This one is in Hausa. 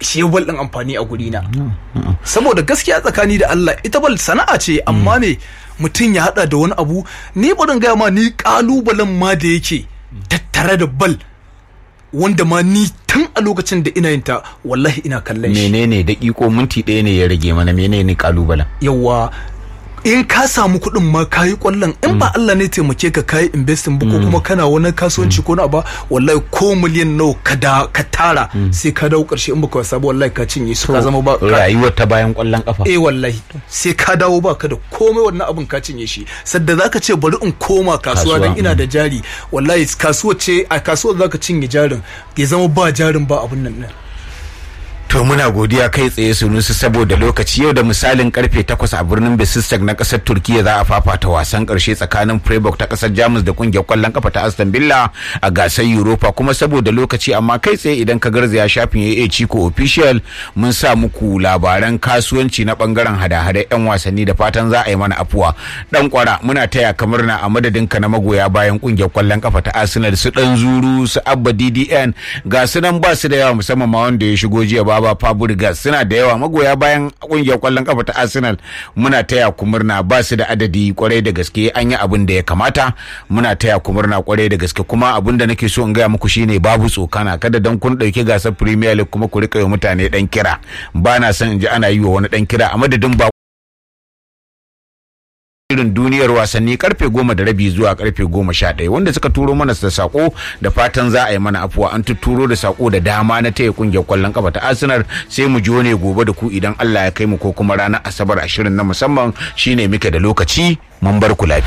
shi ya bal din amfani a guri na saboda gaskiya tsakani da Allah ita bal sana'a ce amma me mutum ya hada da wani abu ni barin gaya ma ni kalubalen ma da yake tattare da bal wanda ma ni tun a lokacin da ina yin ta wallahi ina kallon shi menene daƙiƙo minti ɗaya ne ya rage mana menene kalubalen yawa in ka samu kuɗin ma ka yi ƙwallon in ba Allah ne taimake ka ka yi investing ba ko kuma kana wani kasuwanci ko na ba wallahi ko miliyan nawa ka da ka tara sai ka dawo ƙarshe in baka wasa ba wallahi ka cinye su ka zama ba ka- rayuwar ta bayan ƙwallon kafa eh wallahi sai ka dawo ba ka da komai wannan abin ka cinye shi sadda zaka ce bari in koma kasuwa Kasuwa, dan ina da jari wallahi kasuwa ce a kasuwar zaka cinye jarin ya zama ba jarin ba abin nan nan To muna godiya kai tsaye sunusu saboda lokaci yau da misalin karfe 8 a birnin Besistak na kasar Turkiya za a fafata wasan karshe tsakanin Freiburg ta kasar Jamus da kungiyar kwallon kafa ta Aston Villa a gasar Europa kuma saboda lokaci amma kai tsaye idan ka garzaya shafin AA Chico official mun sa muku labaran kasuwanci na bangaren hada-hada yan wasanni da fatan za a yi mana afuwa. Dan kwara muna taya kamar na a madadin ka na magoya bayan kungiyar kwallon kafa ta Arsenal su dan zuru su Abba DDN ga su nan ba su da yawa musamman ma wanda ya shigo jiya baba Fabregas suna da yawa magoya bayan kungiyar kwallon kafa ta Arsenal muna taya ku murna ba su da adadi kwarai da gaske an yi abin da ya kamata muna taya ku murna kwarai da gaske kuma abin da nake so in gaya muku shine babu tsokana kada dan kun dauki gasar Premier League kuma ku rika yi mutane dan kira ba na son in ji ana yi wa wani dan kira a madadin ba irin duniyar wasanni karfe goma da rabi zuwa karfe goma sha ɗaya wanda suka turo mana da sako da fatan za a yi mana afuwa an tuturo da sako da dama na taya kungiyar kwallon kafa ta arsenal sai mu jo ne gobe da ku idan allah ya kai mu ko kuma ranar asabar ashirin na musamman shine muke da lokaci mun bar ku lafiya